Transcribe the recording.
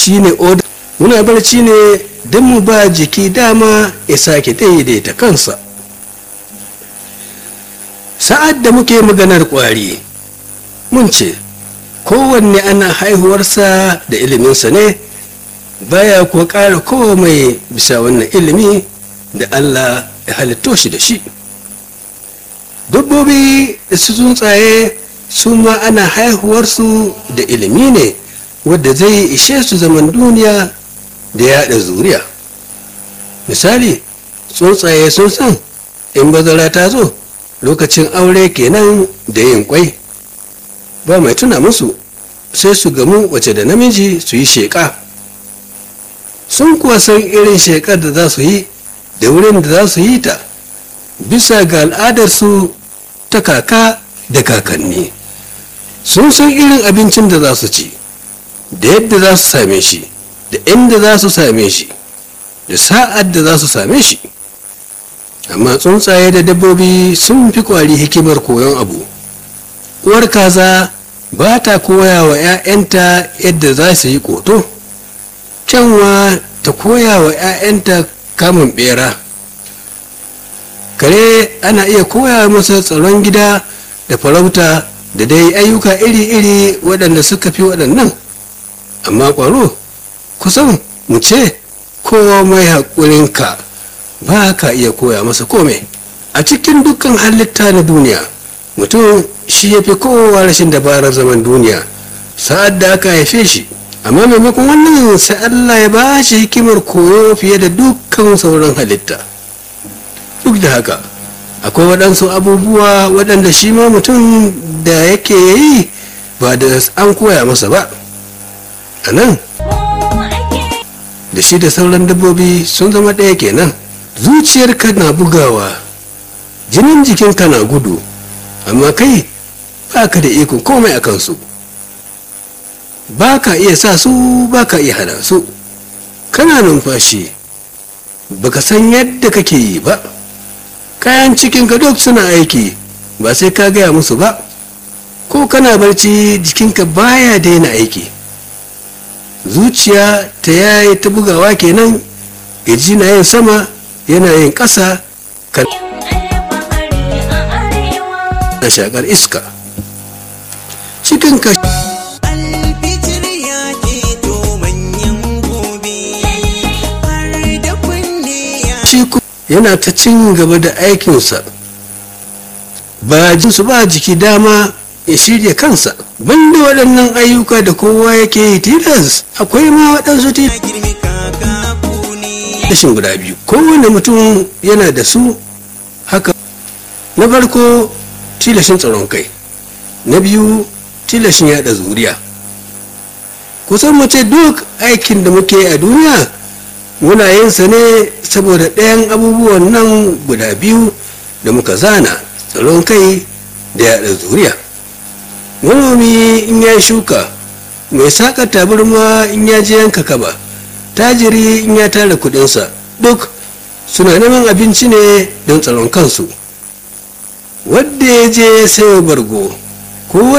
shine oda muna barci ne don mu ba jiki dama ya sake daidaita kansa sa'ad da muke maganar kwari mun ce kowanne ana haihuwarsa da iliminsa ne baya kuwa ƙara komai bisa wannan ilimi da allah ya halitto shi da shi dabbobi da su tsuntsaye su ma ana haihuwarsu da ilimi ne wadda zai ishe su zaman duniya da yaɗa zuriya misali tsuntsaye sun san in bazara ta zo lokacin aure kenan da yin kwai ba mai tuna musu sai su gamu wace da namiji su yi sheƙa sun kuwa san irin sheƙar da za su yi da wurin da za su yi ta bisa ga al'adarsu ta kaka da kakanni sun san irin abincin da za su ci da yadda za su same shi da inda za su same shi da sa'ad da za su same shi amma tsuntsaye da dabbobi sun fi kwari hikimar koyon abu uwar kaza ba ta koya wa 'ya'yanta yadda za su yi koto kyanwa ta koya wa 'ya'yanta kamun bera kare ana iya koya masa tsaron gida da farauta da dai ayyuka iri-iri waɗanda suka fi waɗannan amma ƙwaro kusan mu ce kowa mai haƙurinka ba ka iya koya masa komai a cikin dukkan halitta na duniya mutum shi ya fi kowa rashin dabarar zaman duniya sa'ad da aka haife shi amma maimakon wannan sai allah ya ba shi hikimar koyo fiye da dukkan sauran halitta duk da haka akwai waɗansu abubuwa waɗanda shi ma mutum da yake yi ba da an koya masa ba a nan da shi da sauran dabbobi sun zama ɗaya kenan zuciyarka na bugawa jinin jikinka na gudu amma kai ba ka da ikon komai a kansu ba ka iya sa su ba ka iya hana su kana numfashi baka san yadda kake yi ba kayan cikinka duk suna aiki ba sai ka gaya musu ba ko kana barci jikinka baya daina aiki zuciya ta yayi ta bugawa kenan kirji na yin sama yana yin ƙasa kan na shakar iska cikinka yana ta cin gaba da aikinsa ba jinsu ba jiki dama ya shirya kansa banda waɗannan ayyuka da kowa yake yi tilas akwai ma waɗansu tilashin guda biyu kowane mutum yana da su haka na farko tilashin tsaron kai na biyu tilashin yada zuriya kusan mace duk aikin da muke a duniya muna yin sa ne saboda ɗayan abubuwan nan guda biyu da muka zana tsaron kai da yada zuriya manomi in ya shuka mai saƙa tabarma in ya je yanka kaba tajiri in ya tara kudinsa duk suna neman abinci ne don tsaron kansu wadda ya je sayo bargo ko